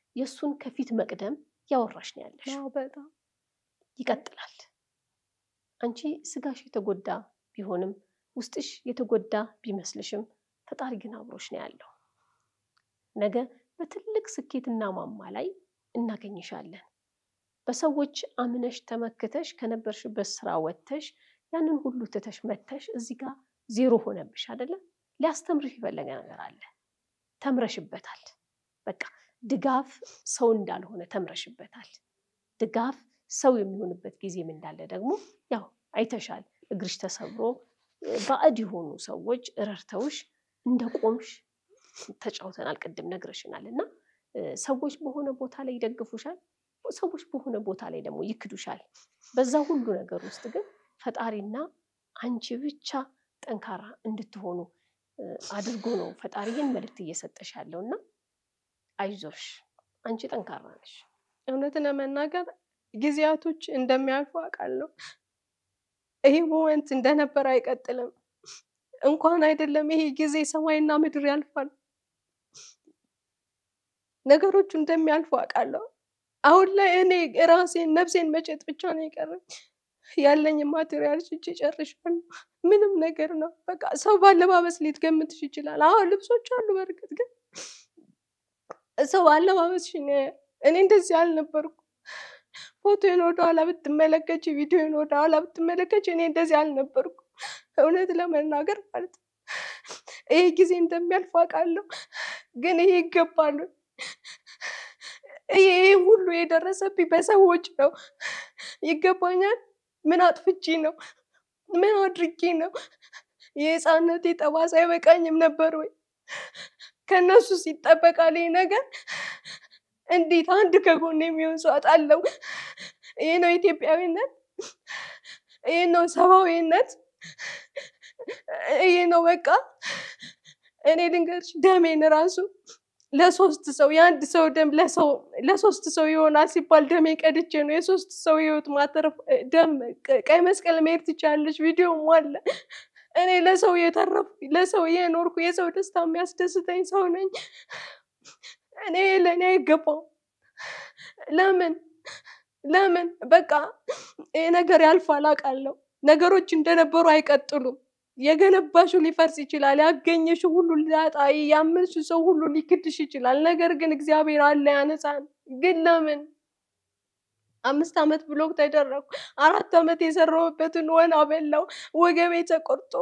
የእሱን ከፊት መቅደም ያወራሽ ነው ያለሽ። አዎ፣ በጣም ይቀጥላል። አንቺ ስጋሽ የተጎዳ ቢሆንም ውስጥሽ የተጎዳ ቢመስልሽም ፈጣሪ ግን አብሮሽ ነው ያለው። ነገ በትልቅ ስኬትና ማማ ላይ እናገኝሻለን። በሰዎች አምነሽ ተመክተሽ ከነበርሽበት ስራ ወጥተሽ ያንን ሁሉ ትተሽ መተሽ እዚህ ጋር ዜሮ ሆነብሽ አይደለም። ሊያስተምርሽ የፈለገ ነገር አለ። ተምረሽበታል። በቃ ድጋፍ ሰው እንዳልሆነ ተምረሽበታል። ድጋፍ ሰው የሚሆንበት ጊዜም እንዳለ ደግሞ ያው አይተሻል። እግርሽ ተሰብሮ ባዕድ የሆኑ ሰዎች ረድተውሽ እንደ ቆምሽ ተጫውተናል። ቅድም ነግረሽናል። እና ሰዎች በሆነ ቦታ ላይ ይደግፉሻል፣ ሰዎች በሆነ ቦታ ላይ ደግሞ ይክዱሻል። በዛ ሁሉ ነገር ውስጥ ግን ፈጣሪና አንቺ ብቻ ጠንካራ እንድትሆኑ አድርጎ ነው ፈጣሪ ይህን መልእክት እየሰጠሽ ያለው እና አይዞሽ፣ አንቺ ጠንካራ ነሽ። እውነት ለመናገር ጊዜያቶች እንደሚያልፉ አውቃለሁ። ይሄ ሞመንት እንደነበር አይቀጥልም። እንኳን አይደለም ይሄ ጊዜ ሰማይና ምድር ያልፋል። ነገሮቹ እንደሚያልፉ አውቃለሁ። አሁን ላይ እኔ ራሴን ነፍሴን መሸጥ ብቻ ነው የቀረኝ። ያለኝ ማቴሪያል ሽጬ ጨርሻለሁ። ምንም ነገር ነው በቃ። ሰው ባለባበስ ሊትገምትሽ ይችላል። አዎ ልብሶች አሉ። በእርግጥ ግን ሰው አለባበስሽ እኔ እንደዚህ አልነበርኩ። ፎቶን ወደኋላ ብትመለከች፣ ቪዲዮን ወደኋላ ብትመለከች እኔ እንደዚህ አልነበርኩ። እውነት ለመናገር ማለት ነው። ይሄ ጊዜ እንደሚያልፍ አውቃለሁ። ግን ይሄ ይገባሉ። ይሄ ሁሉ የደረሰብኝ በሰዎች ነው። ይገባኛል። ምን አጥፍቼ ነው? ምን አድርጌ ነው? የህፃነቴ ጠባሳ አይበቃኝም ነበር ወይ? ከእነሱ ሲጠበቃል ይሄ ነገር እንዴት አንድ ከጎን የሚሆን ሰው አጣለው? ይህ ነው ኢትዮጵያዊነት፣ ይህ ነው ሰብአዊነት፣ ይህ ነው በቃ። እኔ ልንገርሽ ደሜን ራሱ ለሶስት ሰው የአንድ ሰው ደም ለሶስት ሰው ይሆናል ሲባል ደሜ ቀድቼ ነው የሶስት ሰው ህይወት ማተረፍ። ደም ቀይ መስቀል መሄድ ትችላለች፣ ቪዲዮም አለ። እኔ ለሰው የተረፍኩ ለሰው የኖርኩ የሰው ደስታ የሚያስደስተኝ ሰው ነኝ። እኔ ለእኔ አይገባው። ለምን ለምን በቃ ይሄ ነገር ያልፋል አውቃለሁ። ነገሮች እንደነበሩ አይቀጥሉም። የገነባሹ ሊፈርስ ይችላል። ያገኘሽ ሁሉ ሊያጣ፣ ያመንሽ ሰው ሁሉ ሊክድሽ ይችላል። ነገር ግን እግዚአብሔር አለ ያነሳን። ግን ለምን አምስት ዓመት ብሎክ ተደረግኩ። አራት ዓመት የሰራሁበትን ወና በላው። ወገቤ ተቆርጦ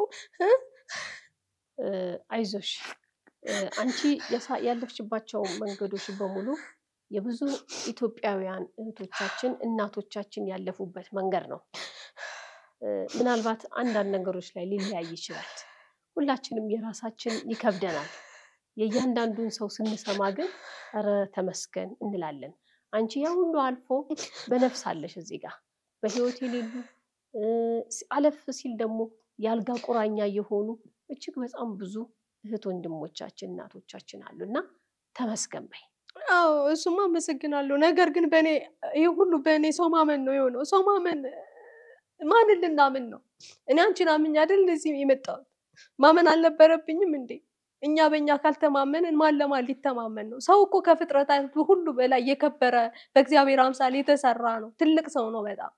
አይዞሽ አንቺ ያለፍሽባቸው መንገዶች በሙሉ የብዙ ኢትዮጵያውያን እህቶቻችን እናቶቻችን ያለፉበት መንገድ ነው። ምናልባት አንዳንድ ነገሮች ላይ ሊለያይ ይችላል። ሁላችንም የራሳችን ይከብደናል። የእያንዳንዱን ሰው ስንሰማ ግን ኧረ ተመስገን እንላለን። አንቺ ያ ሁሉ አልፎ በነፍስ አለሽ እዚህ ጋር በህይወት የሌሉ አለፍ ሲል ደግሞ የአልጋ ቁራኛ የሆኑ እጅግ በጣም ብዙ እህት ወንድሞቻችን እናቶቻችን አሉ እና ተመስገን በይ። አዎ እሱማ አመሰግናለሁ። ነገር ግን በእኔ ይህ ሁሉ በእኔ ሰው ማመን ነው የሆነው። ሰው ማመን ማንን ልናምን ነው? እኔ አንቺን አምኜ አይደል እንደዚህ የመጣሁት? ማመን አልነበረብኝም እንዴ? እኛ በእኛ ካልተማመንን ማን ለማን ሊተማመን ነው? ሰው እኮ ከፍጥረታት ሁሉ በላይ የከበረ በእግዚአብሔር አምሳል የተሰራ ነው። ትልቅ ሰው ነው። በጣም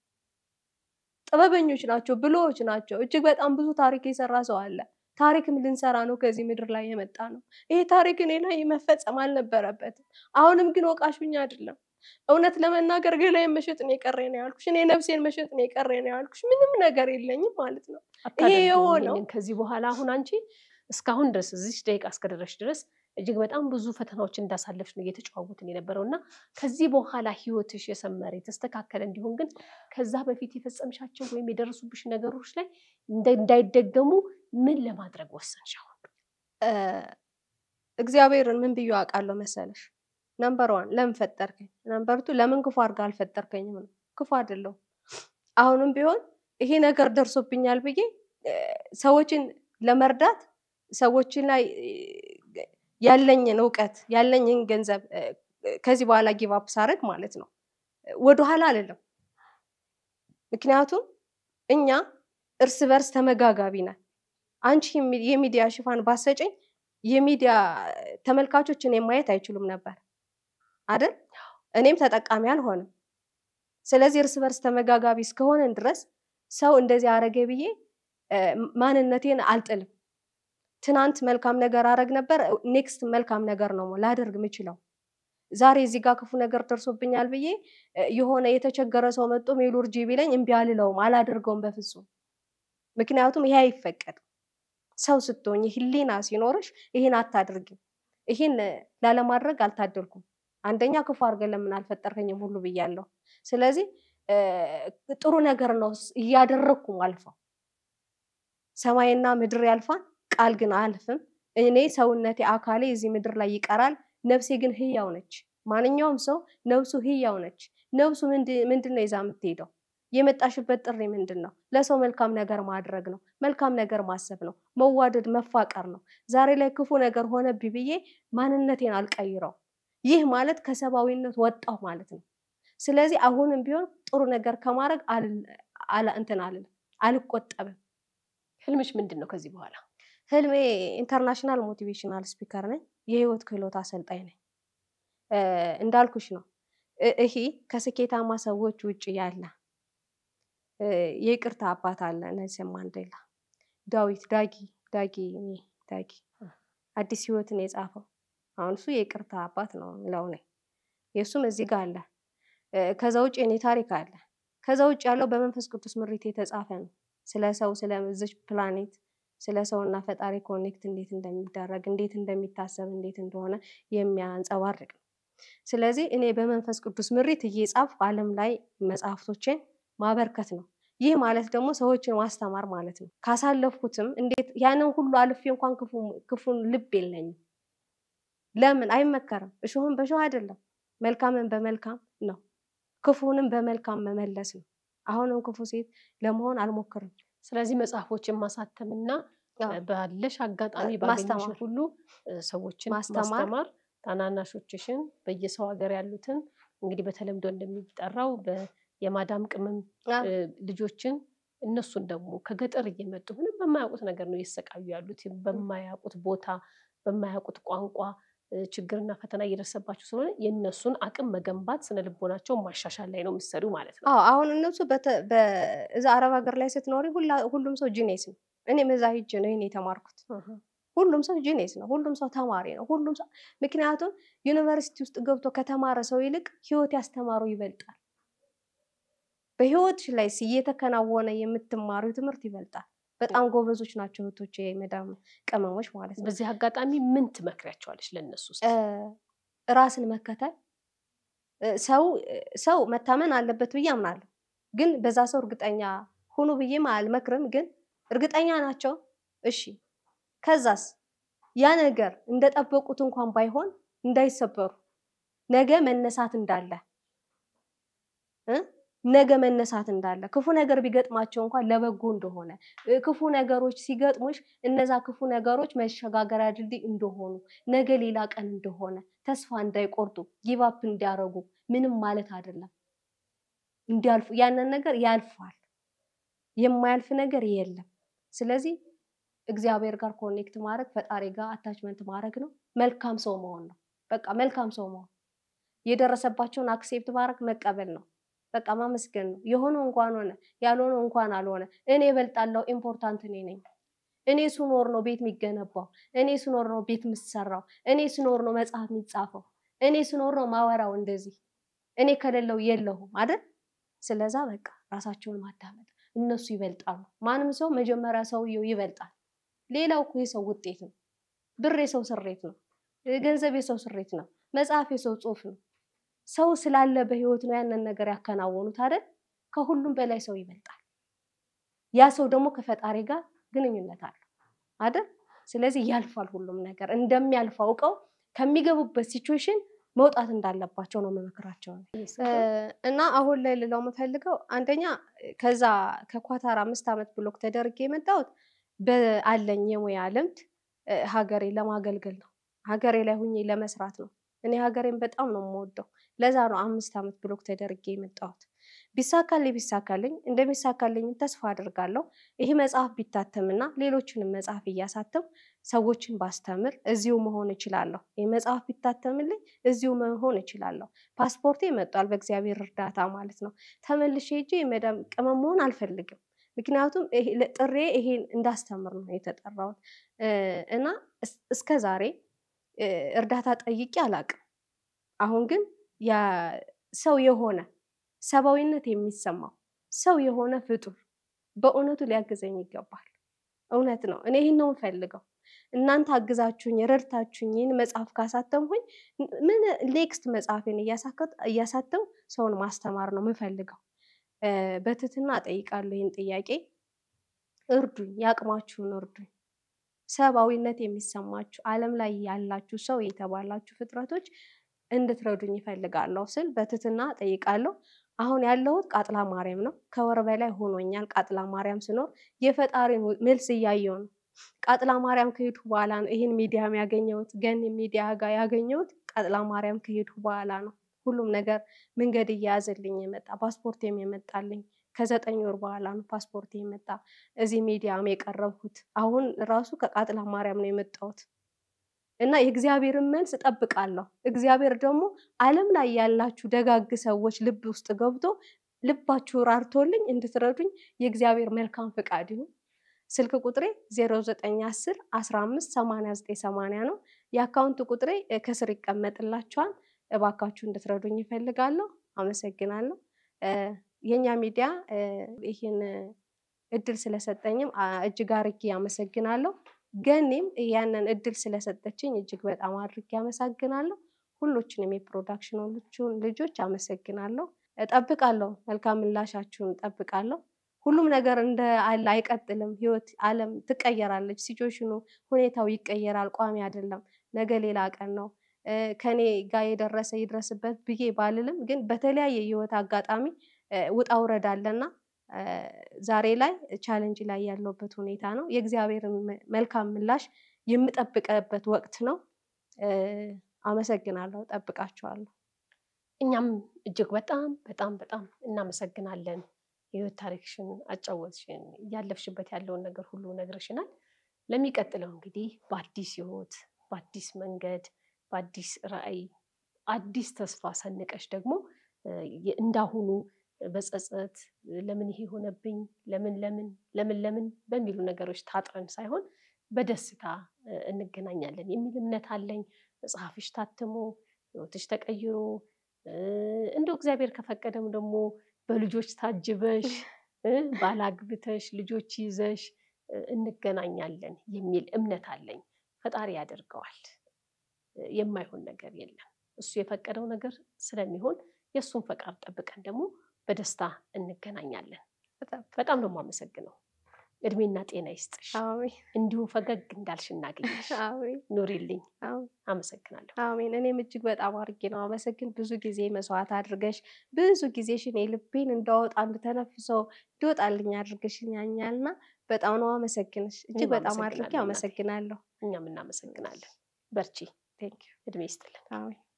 ጥበበኞች ናቸው፣ ብልሆች ናቸው። እጅግ በጣም ብዙ ታሪክ የሰራ ሰው አለ። ታሪክም ልንሰራ ነው ከዚህ ምድር ላይ የመጣ ነው። ይሄ ታሪክ እኔ ላይ መፈጸም አልነበረበትም። አሁንም ግን ወቃሹኝ አይደለም። እውነት ለመናገር ገላዬን መሸጥ ነው የቀረ ነው ያልኩሽ። እኔ ነፍሴን መሸጥ ነው የቀረ ነው ያልኩሽ። ምንም ነገር የለኝም ማለት ነው። ይሄ የሆነው ከዚህ በኋላ አሁን አንቺ እስካሁን ድረስ እዚህ ደቂቃ እስከደረሽ ድረስ እጅግ በጣም ብዙ ፈተናዎች እንዳሳለፍሽ ነው እየተጨዋወትን የነበረው እና ከዚህ በኋላ ህይወትሽ የሰመረ የተስተካከለ እንዲሆን ግን ከዛ በፊት የፈጸምሻቸው ወይም የደረሱብሽ ነገሮች ላይ እንዳይደገሙ ምን ለማድረግ ወሰንሽ? አሁን እግዚአብሔርን ምን ብዬ አውቃለሁ መሰለሽ? ነምበር ዋን ለምን ፈጠርከኝ? ነምበር ቱ ለምን ክፉ አድርጋ አልፈጠርከኝም ነው። ክፉ አይደለሁም። አሁንም ቢሆን ይሄ ነገር ደርሶብኛል ብዬ ሰዎችን ለመርዳት ሰዎችን ላይ ያለኝን እውቀት ያለኝን ገንዘብ ከዚህ በኋላ ጊቫፕ ሳረግ ማለት ነው ወደኋላ አልልም። ምክንያቱም እኛ እርስ በርስ ተመጋጋቢ ነን። አንቺ የሚዲያ ሽፋን ባሰጭኝ የሚዲያ ተመልካቾች እኔን ማየት አይችሉም ነበር። አይደል? እኔም ተጠቃሚ አልሆንም። ስለዚህ እርስ በርስ ተመጋጋቢ እስከሆነን ድረስ ሰው እንደዚህ አረገ ብዬ ማንነቴን አልጥልም። ትናንት መልካም ነገር አረግ ነበር፣ ኔክስት መልካም ነገር ነው ላደርግ የምችለው። ዛሬ እዚህ ጋር ክፉ ነገር ደርሶብኛል ብዬ የሆነ የተቸገረ ሰው መጥቶ ሜሎርጂ ቢለኝ እምቢ አልለውም፣ አላደርገውም በፍጹም። ምክንያቱም ይሄ አይፈቀድም። ሰው ስትሆኝ ህሊና ሲኖርሽ ይሄን አታድርጊም። ይሄን ላለማድረግ አልታደልኩም። አንደኛ ክፉ አድርገን ለምን አልፈጠርከኝም ሁሉ ብያለሁ። ስለዚህ ጥሩ ነገር ነው እያደረግኩም አልፈው። ሰማይና ምድር ያልፋል፣ ቃል ግን አያልፍም። እኔ ሰውነቴ አካሌ እዚህ ምድር ላይ ይቀራል፣ ነፍሴ ግን ህያው ነች። ማንኛውም ሰው ነፍሱ ህያው ነች። ነፍሱ ምንድን ነው ይዛ የምትሄደው? የመጣሽበት ጥሪ ምንድን ነው? ለሰው መልካም ነገር ማድረግ ነው። መልካም ነገር ማሰብ ነው። መዋደድ፣ መፋቀር ነው። ዛሬ ላይ ክፉ ነገር ሆነብኝ ብዬ ማንነቴን አልቀይረው። ይህ ማለት ከሰብአዊነት ወጣሁ ማለት ነው። ስለዚህ አሁንም ቢሆን ጥሩ ነገር ከማድረግ እንትን አልልም፣ አልቆጠብም። ህልምሽ ምንድን ነው ከዚህ በኋላ? ህልሜ ኢንተርናሽናል ሞቲቬሽናል ስፒከር ነኝ። የህይወት ክህሎት አሰልጣኝ ነኝ። እንዳልኩሽ ነው ይሄ ከስኬታማ ሰዎች ውጭ ያለ የይቅርታ አባት አለ ኔልሰን ማንዴላ ዳዊት ዳጊ ዳጊ ዳጊ አዲስ ህይወትን የጻፈው አሁን እሱ የይቅርታ አባት ነው ምለው ነኝ። የእሱም እዚህ ጋር አለ። ከዛ ውጭ የኔ ታሪክ አለ። ከዛ ውጭ ያለው በመንፈስ ቅዱስ ምሪት የተጻፈ ነው። ስለ ሰው ስለ ዝች ፕላኔት ስለ ሰውና ፈጣሪ ኮኔክት እንዴት እንደሚደረግ እንዴት እንደሚታሰብ እንዴት እንደሆነ የሚያንጸባርቅ ነው። ስለዚህ እኔ በመንፈስ ቅዱስ ምሪት እየጻፍኩ ዓለም ላይ መጽሐፍቶችን ማበርከት ነው። ይህ ማለት ደግሞ ሰዎችን ማስተማር ማለት ነው። ካሳለፍኩትም እንዴት ያንን ሁሉ አልፌ እንኳን ክፉን ልብ የለኝም። ለምን አይመከርም? እሾህን በሾህ አይደለም፣ መልካምን በመልካም ነው። ክፉንም በመልካም መመለስ ነው። አሁንም ክፉ ሴት ለመሆን አልሞክርም። ስለዚህ መጽሐፎችን ማሳተምና ባለሽ አጋጣሚ ባገኘሽ ሁሉ ሰዎችን ማስተማር ታናናሾችሽን በየሰው ሀገር ያሉትን እንግዲህ በተለምዶ እንደሚጠራው የማዳም ቅመም ልጆችን እነሱን ደግሞ ከገጠር እየመጡ ምንም በማያውቁት ነገር ነው እየተሰቃዩ ያሉት። በማያውቁት ቦታ በማያውቁት ቋንቋ ችግርና ፈተና እየደረሰባቸው ስለሆነ የእነሱን አቅም መገንባት ስነ ልቦናቸው ማሻሻል ላይ ነው የሚሰሩ ማለት ነው። አዎ አሁን እነሱ እዛ አረብ ሀገር ላይ ስትኖሪ ሁሉም ሰው ጂኔስ ነው። እኔም እዛ ሂጅ ነው ይሄን የተማርኩት። ሁሉም ሰው ጂኔስ ነው። ሁሉም ሰው ተማሪ ነው። ሁሉም ሰው ምክንያቱም ዩኒቨርሲቲ ውስጥ ገብቶ ከተማረ ሰው ይልቅ ህይወት ያስተማሩ ይበልጣል። በህይወትሽ ላይ እየተከናወነ የምትማሪው ትምህርት ይበልጣል። በጣም ጎበዞች ናቸው እህቶች፣ የመዳም ቅመሞች ማለት ነው። በዚህ አጋጣሚ ምን ትመክሪያቸዋለች ለእነሱ? ራስን መከተል ሰው ሰው መታመን አለበት ብዬ አምናለሁ። ግን በዛ ሰው እርግጠኛ ሁኑ ብዬም አልመክርም። ግን እርግጠኛ ናቸው። እሺ፣ ከዛስ ያ ነገር እንደጠበቁት እንኳን ባይሆን እንዳይሰበሩ ነገ መነሳት እንዳለ ነገ መነሳት እንዳለ ክፉ ነገር ቢገጥማቸው እንኳን ለበጎ እንደሆነ ክፉ ነገሮች ሲገጥሙሽ እነዛ ክፉ ነገሮች መሸጋገሪያ ድልድይ እንደሆኑ ነገ ሌላ ቀን እንደሆነ ተስፋ እንዳይቆርጡ ጊቫፕ እንዲያደርጉ ምንም ማለት አይደለም። እንዲያልፉ ያንን ነገር ያልፋል። የማያልፍ ነገር የለም። ስለዚህ እግዚአብሔር ጋር ኮኔክት ማድረግ ፈጣሪ ጋር አታችመንት ማድረግ ነው። መልካም ሰው መሆን ነው። በቃ መልካም ሰው መሆን የደረሰባቸውን አክሴፕት ማድረግ መቀበል ነው። በቃ ማመስገን ነው። የሆነው እንኳን ሆነ ያልሆነው እንኳን አልሆነ እኔ እበልጣለሁ። ኢምፖርታንት እኔ ነኝ። እኔ ስኖር ነው ቤት የሚገነባው። እኔ ስኖር ነው ቤት የምሰራው። እኔ ስኖር ነው መጽሐፍ የሚጻፈው። እኔ ስኖር ነው ማወራው። እንደዚህ እኔ ከሌለው የለሁም አይደል? ስለዛ በቃ ራሳቸውን ማዳመጥ እነሱ ይበልጣሉ። ማንም ሰው መጀመሪያ ሰውየው ይበልጣል። ሌላው እኮ የሰው ውጤት ነው። ብር የሰው ስሬት ነው። ገንዘብ የሰው ስሬት ነው። መጽሐፍ የሰው ጽሑፍ ነው። ሰው ስላለ በህይወት ነው ያንን ነገር ያከናወኑት አይደል? ከሁሉም በላይ ሰው ይበልጣል። ያ ሰው ደግሞ ከፈጣሪ ጋር ግንኙነት አለው አይደል? ስለዚህ ያልፋል ሁሉም ነገር እንደሚያልፍ አውቀው ከሚገቡበት ሲቹዌሽን መውጣት እንዳለባቸው ነው መመክራቸው እና አሁን ላይ ልለው የምፈልገው አንደኛ ከዛ ከኳታር አምስት ዓመት ብሎክ ተደርጌ የመጣሁት በአለኝ የሙያ ልምድ ሀገሬ ለማገልገል ነው። ሀገሬ ላይ ሁኜ ለመስራት ነው። እኔ ሀገሬን በጣም ነው የምወደው። ለዛ ነው አምስት ዓመት ብሎክ ተደርጌ የመጣሁት። ቢሳካልኝ ቢሳካልኝ እንደሚሳካልኝ ተስፋ አድርጋለሁ። ይህ መጽሐፍ ቢታተምና ሌሎችንም መጽሐፍ እያሳተም ሰዎችን ባስተምር እዚሁ መሆን እችላለሁ። ይህ መጽሐፍ ቢታተምልኝ እዚሁ መሆን እችላለሁ። ፓስፖርቴ መጧል በእግዚአብሔር እርዳታ ማለት ነው። ተመልሼ ሄጄ የመዳም ቅመም መሆን አልፈልግም። ምክንያቱም ጥሬ ይሄን እንዳስተምር ነው የተጠራሁት እና እስከ ዛሬ እርዳታ ጠይቄ አላቅም። አሁን ግን ሰው የሆነ ሰብአዊነት የሚሰማው ሰው የሆነ ፍጡር በእውነቱ ሊያግዘኝ ይገባል። እውነት ነው። እኔ ይህን ነው የምፈልገው። እናንተ አግዛችሁኝ ረድታችሁኝ ይህን መጽሐፍ ካሳተምኩኝ ምን ኔክስት መጽሐፌን እያሳተም ሰውን ማስተማር ነው የምፈልገው። በትህትና እጠይቃለሁ ይህን ጥያቄ። እርዱኝ፣ የአቅማችሁን እርዱኝ። ሰብአዊነት የሚሰማችሁ ዓለም ላይ ያላችሁ ሰው የተባላችሁ ፍጥረቶች እንድትረዱኝ ይፈልጋለሁ ስል በትህትና እጠይቃለሁ። አሁን ያለሁት ቃጥላ ማርያም ነው። ከወር በላይ ሆኖኛል ቃጥላ ማርያም ስኖር የፈጣሪን መልስ እያየው ነው። ቃጥላ ማርያም ከሄድኩ በኋላ ነው ይህን ሚዲያም ያገኘሁት ገኒ ሚዲያ ጋር ያገኘሁት ቃጥላ ማርያም ከሄድኩ በኋላ ነው። ሁሉም ነገር መንገድ እየያዘልኝ የመጣ ፓስፖርቴም የመጣልኝ ከዘጠኝ ወር በኋላ ነው ፓስፖርት የመጣ። እዚህ ሚዲያም የቀረብኩት አሁን ራሱ ከቃጥላ ማርያም ነው የመጣሁት እና የእግዚአብሔርን መልስ እጠብቃለሁ። እግዚአብሔር ደግሞ ዓለም ላይ ያላችሁ ደጋግ ሰዎች ልብ ውስጥ ገብቶ ልባችሁ ራርቶልኝ እንድትረዱኝ የእግዚአብሔር መልካም ፍቃድ ይሁን። ስልክ ቁጥሬ 0910 15 89 80 ነው። የአካውንት ቁጥሬ ከስር ይቀመጥላችኋል። እባካችሁ እንድትረዱኝ ይፈልጋለሁ። አመሰግናለሁ። የኛ ሚዲያ ይህን እድል ስለሰጠኝም እጅግ አርጌ አመሰግናለሁ። ገኒም ያንን እድል ስለሰጠችኝ እጅግ በጣም አድርጌ አመሰግናለሁ። ሁሎችንም የፕሮዳክሽኖቹን ልጆች አመሰግናለሁ። እጠብቃለሁ፣ መልካም ምላሻችሁን እጠብቃለሁ። ሁሉም ነገር እንደ አለ አይቀጥልም። ህይወት፣ ዓለም ትቀየራለች። ሲቹዌሽኑ፣ ሁኔታው ይቀየራል። ቋሚ አይደለም። ነገ ሌላ ቀን ነው። ከኔ ጋር የደረሰ ይድረስበት ብዬ ባልልም፣ ግን በተለያየ የህይወት አጋጣሚ ውጣ ውረድ አለና ዛሬ ላይ ቻለንጅ ላይ ያለውበት ሁኔታ ነው። የእግዚአብሔርን መልካም ምላሽ የምጠብቀበት ወቅት ነው። አመሰግናለሁ። ጠብቃችኋለሁ። እኛም እጅግ በጣም በጣም በጣም እናመሰግናለን። የህይወት ታሪክሽን አጫወትሽን፣ እያለፍሽበት ያለውን ነገር ሁሉ ነግረሽናል። ለሚቀጥለው እንግዲህ በአዲስ ህይወት፣ በአዲስ መንገድ፣ በአዲስ ራዕይ፣ አዲስ ተስፋ ሰንቀሽ ደግሞ እንዳሁኑ በጸጸት ለምን ይሄ ሆነብኝ፣ ለምን ለምን ለምን ለምን በሚሉ ነገሮች ታጥረን ሳይሆን በደስታ እንገናኛለን የሚል እምነት አለኝ። መጽሐፍሽ ታትሞ ህይወትሽ ተቀይሮ እንደው እግዚአብሔር ከፈቀደም ደግሞ በልጆች ታጅበሽ ባላግብተሽ ልጆች ይዘሽ እንገናኛለን የሚል እምነት አለኝ። ፈጣሪ ያደርገዋል። የማይሆን ነገር የለም። እሱ የፈቀደው ነገር ስለሚሆን የእሱን ፈቃድ ጠብቀን ደግሞ በደስታ እንገናኛለን። በጣም ነው የማመሰግነው። እድሜና ጤና ይስጥሽ። እንዲሁ ፈገግ እንዳልሽ እናገኝሽ። ኑሪልኝ። አመሰግናለሁ። አሜን። እኔም እጅግ በጣም አድርጌ ነው አመሰግን። ብዙ ጊዜ መስዋዕት አድርገሽ ብዙ ጊዜሽን የልቤን እንዳወጣ እንድተነፍሰው እንዲወጣልኝ አድርገሽኛልና በጣም ነው አመሰግንሽ። እጅግ በጣም አድርጌ አመሰግናለሁ። እኛም እናመሰግናለን። በርቺ። እድሜ ይስጥልን።